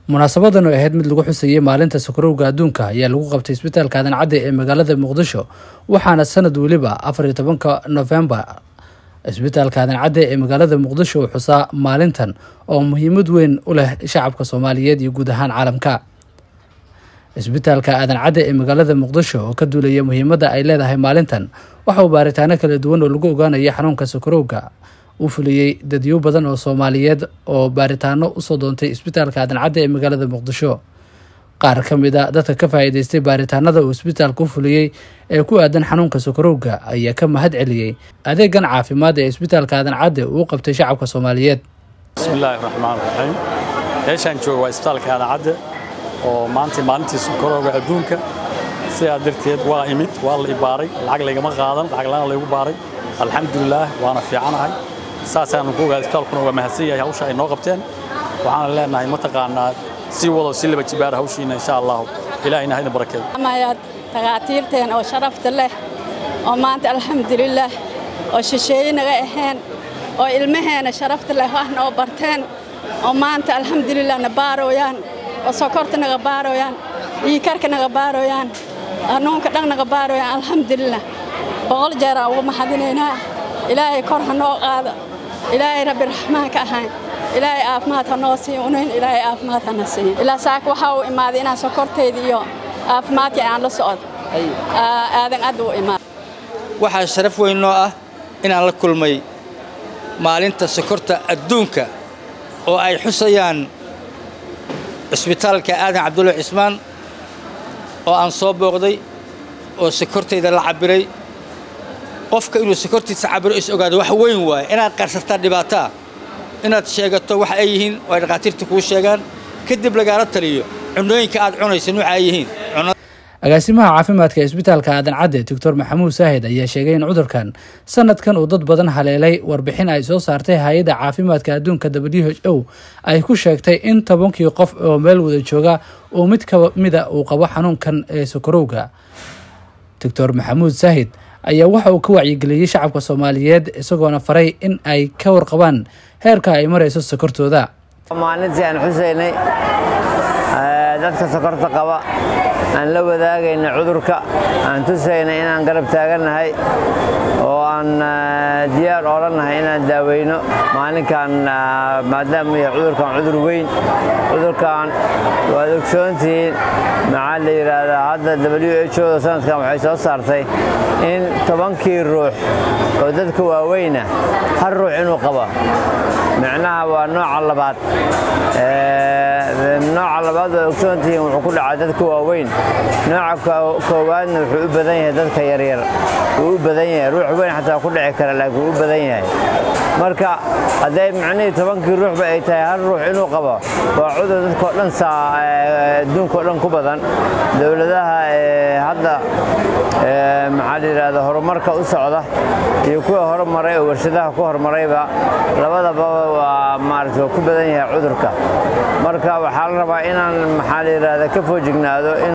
munaasabadan oo ahayd mid lagu xusayey maalinta sokorowga adduunka ayaa lagu qabtay isbitaalka aadan cadde ee magaalada muqdisho waxaana sanad weliba afar iyo tobanka nofembar isbitaalka aadan cadde ee magaalada muqdisho uu xusaa maalintan oo muhiimad weyn u leh shacabka soomaaliyeed iyo guud ahaan caalamka isbitaalka aadan cadde ee magaalada muqdisho oo ka duulaya muhiimadda ay leedahay maalintan waxa uu baaritaano kala duwan oo lagu ogaanaya xanuunka sokorowga u fuliyey dadyo badan oo soomaaliyeed oo baaritaano usoo doontay isbitaalka aadan cadde ee magaalada muqdisho qaar ka mid a dadka ka faa'iideystay baaritaanada uu isbitaalka u fuliyey ee ku aadan xanuunka sokorowga ayaa ka mahad celiyey adeegan caafimaad ee isbitaalka aadan cadde uu qabtay shacabka soomaaliyeed bismillaahi raxmaan raxiim meeshaan jooga waa isbitaalka aadan cadde oo maanta maalintii sokorowga adduunka sidaa darteed waa imid waa la ibaaray lacag laygama qaadan lacag la'aan laygu baaray alxamdulilaah waana fiicanahay saasaan ku ogaa isbitaalkuna waa mahadsan yahay hawsha ay noo qabteen waxaana leenahay mataqaanaa sii wado si laba jibaara hawshiina insha allahu ilaahayna haydin barakeeyo amayaad takhaatiirteen oo sharafta leh oo maanta alxamdulilaah oo shisheeye naga ahayn oo ilmaheena sharafta leh wax noo barteen oo maanta alxamdulilah na baarooyaan oo sokorta naga baarooyaan dhiikarka naga baarooyaan hanuunka dhan naga baarooyaan alxamdulilah boqol jeeraan ugu maxadinaynaa ilaahay kor ha noo qaado ilaahay rabbi raxmaan ka ahayn ilaahay caafimaad ha noo siiyo unayn ilaahay caafimaad hana siiyo ilaa saaka waxaa uu imaaday inaan sokortayda iyo caafimaadka aan la socdo aadan add u imaado waxaa sharaf weyn noo ah inaan la kulmay maalinta sokorta adduunka oo ay xusayaan cisbitaalka aadan cabdulla cismaan oo aan soo booqday oo sokortayda la cabbiray qofka inuu sokortiisa cabiro is ogaado wax weyn waaye inaad qarsataa dhibaataa inaad sheegato wax ay yihiin oo ay dhakhaatiirta kuu sheegaan kadib lagaala taliyo cunooyinka aad cunaysa nuuca ay yihiin agaasimaha caafimaadka ee isbitaalka aadan cadde doctor maxamuud saahid ayaa sheegay in cudurkan sanadkan uu dad badan haleelay warbixin ay soo saartay hay-adda caafimaadka adduunka w h o ay ku sheegtay in tobankii qof oo meel wada jooga uu mid ka mida uu qabo xanuunkan ee sokorowga doctor maxamuud saahid ayaa waxa uu ka wacyigeliyey shacabka soomaaliyeed isagoona faray in ay ka warqabaan heerka ay marayso sokortooda maalintii aan xusaynay dadka sokorta qaba aan la wadaagayna cudurka aan tusaynay inaan garab taagannahay oo aan diyaar oolannahay inaan daaweyno maalinkan maadaama yahay cudurkan cudur weyn cudurkan waad ogsoontihiin maxaa la yidhaahdaa hadda w h o da sanadkan waxay soo saartay in tobankii ruux oo dadka waaweyna hal ruux inuu qabo micnaha waa nooca labaad nooca labaad waa ogsoontihiin wuxuu ku dhacaa dadka waaweyn nooca koowaadna wuxuu u badan yahay dadka yaryar wuu u badan yahay ruux weyn xataa ku dhici kara laakiin wuu u badan yahay marka hadday micnihii tobankii ruuxba ay tahay hal ruux inuu qabo waa cudur dadkao dhan adduunkao dhan ku badan dowladaha hadda maxaa la yidhahda horumarka u socda iyo kuwa horumaray oo warshadaha ku horumarayba labadababa waa maarata ku badan yahay cudurka marka waxaa la rabaa inaan maxaa la yidhahda ka foojignaado